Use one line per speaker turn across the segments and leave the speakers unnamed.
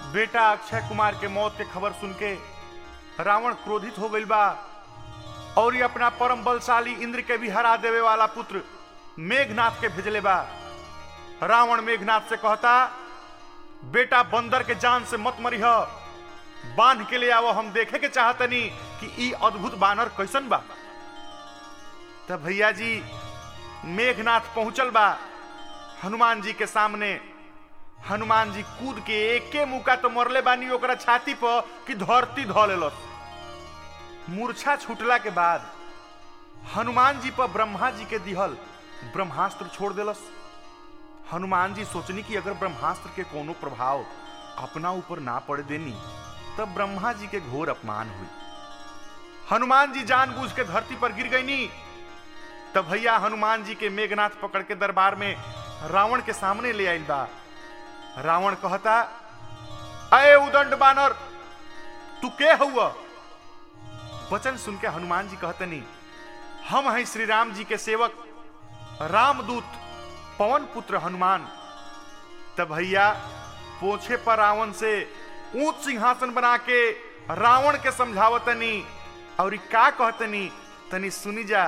बेटा अक्षय कुमार के मौत के खबर सुन के रावण क्रोधित हो गइल बा और ये अपना परम बलशाली इंद्र के भी हरा देवे वाला पुत्र मेघनाथ के भेजले बा रावण मेघनाथ से कहता बेटा बंदर के जान से मत मरिह बांध के ले आवो हम देखे के चाहतनी कि ई अद्भुत बानर कैसन बा तब भैया जी मेघनाथ पहुंचल बा हनुमान जी के सामने हनुमान जी कूद के एके मुका तो मरले बानी ओकरा छाती पर कि धरती ध लेलस मूर्छा छूटला के बाद हनुमान जी पर ब्रह्मा जी के दिहल ब्रह्मास्त्र छोड़ देलस हनुमान जी सोचनी कि अगर ब्रह्मास्त्र के कोनो प्रभाव अपना ऊपर ना पड़ देनी तब ब्रह्मा जी के घोर अपमान हुई हनुमान जी जानबूझ के धरती पर गिर गईनी तब भैया हनुमान जी के मेघनाथ पकड़ के दरबार में रावण के सामने ले आइल बा रावण कहता अय उदंड बानर तू के हुआ वचन सुन के हनुमान जी कहतनी हम हैं श्री राम जी के सेवक रामदूत पवन पुत्र हनुमान तब भैया पोछे पर रावण से ऊंच सिंहासन बना के रावण के समझावतनी और ई का कहतनी तनी सुनी जा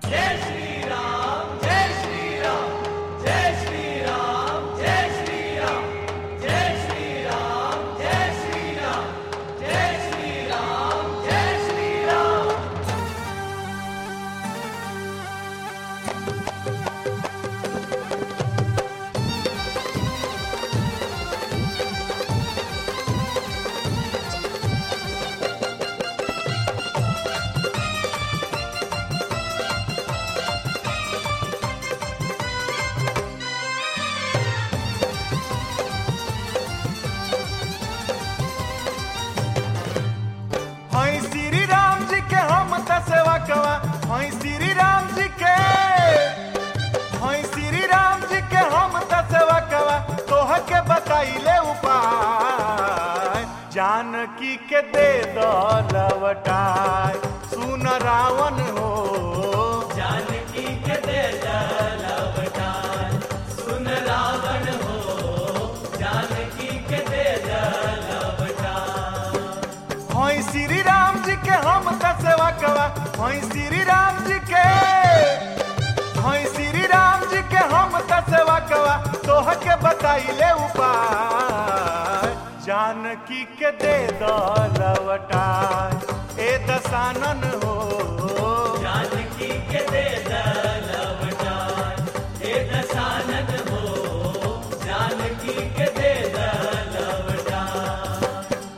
हई श्री राम जी के हम त सेवा कवा हई श्री राम जी के हई श्री राम जी के हम त सेवा कवा तोह के बताइले उपाय जानकी के दे दो लवटाय सुन रावण हो
जानकी के दे लवटान सुन रावण हो जानकी के दे लवटान
हई श्री राम जी के हम त सेवा कवा हई श्री राम जी के हई श्री राम जी के हम त सेवा कवा तोह के बताइले उपाय जानकी के दे दो लवटाय ए दसानन हो
जानकी के दे लवटान हे दशानन हो जानकी के दे लवटान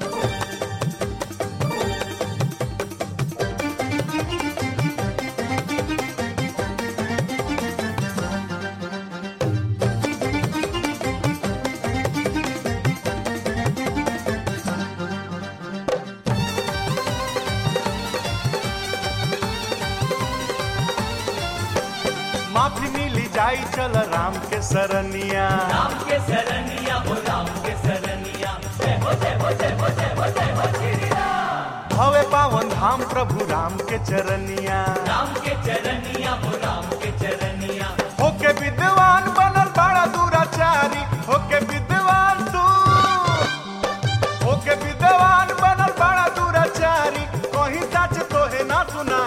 माफी मिली जाई चल राम के सरनिया
राम के सरनिया हो राम के सरनिया जय हो जय हो जय हो जय हो जय हो श्री राम
भवे पावन धाम प्रभु राम के चरनिया
राम के चरनिया हो राम के चरनिया
होके विद्वान बनल बड़ा दुराचारी होके विद्वान तू होके विद्वान बनल बड़ा दुराचारी कहीं सच तोहे ना सुना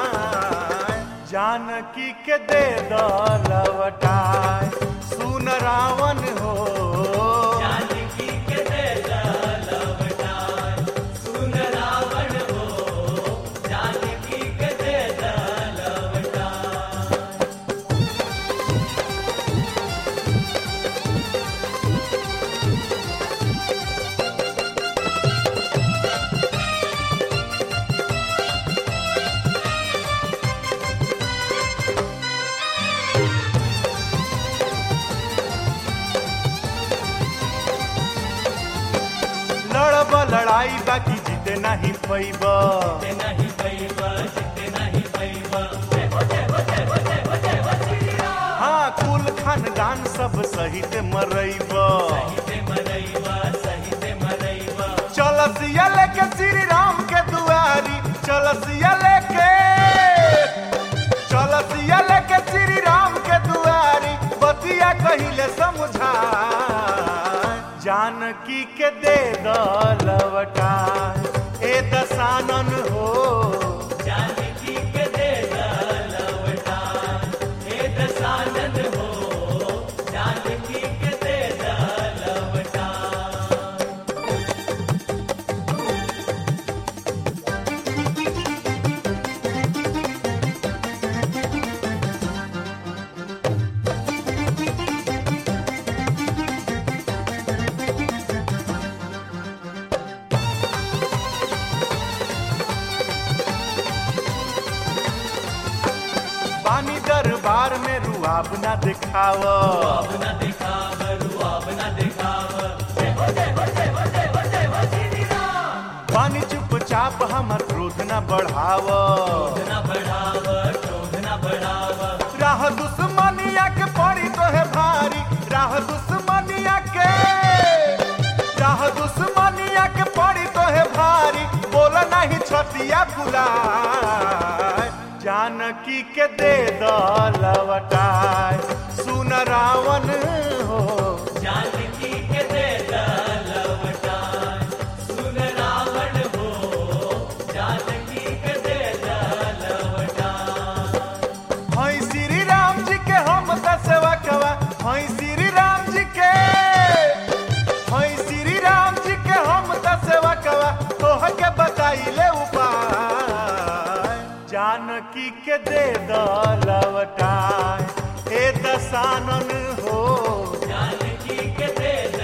जानकी के दे दो लवटाय सुन रावण हो
जानकी के दे लवटान सुन रावण हो जानकी के दे लवटान
लड़ब लड़ाई बाकी जीते नहीं पैब
जिते नहीं पैबा जिते नहीं पैबा जय हो जय हो जय हो जय हो जय हो श्री राम
हाँ कुल खानदान सब सहित मरैब
सहिते मरैबा सहिते मरैबा
चलसिया लेके श्री राम के दुआरी चलसिया लेके चलसिया लेके श्री राम के दुआरी बतिया कहिले समझा जानकी के दे दलवटा ए दसानन हो
जानकी के दे लवटा हे दसानन हो जानकी के दे लवटा
पानी दरबार में रुआब ना दिखाव
अब न दिखाव रू अब न दिखाव जय हो जय हो जय हो जय हो जय हो श्री राम
पानी चुपचाप हमर क्रोध न बढ़ाव
क्रोध न बढ़ाव क्रोध न बढ़ाव
राह दुश्मनिया के पड़ी तो है भारी राह दुश्मनिया के राह दुश्मनिया के पड़ी तो है भारी बोल नहीं छतिया फुलाए जानकी के दे दलवटाए सुन रावण हो
जानकी के दे लवटा सुन रावण हो जानकी के दे लवटा
हई श्री राम जी के हम दसवा कवा हई श्री राम जी के हई श्री राम जी के हम दसवा कवा तोह के बताइले उपाय जानकी के दे दलवटाए ए दसानन हो
जानकी के दे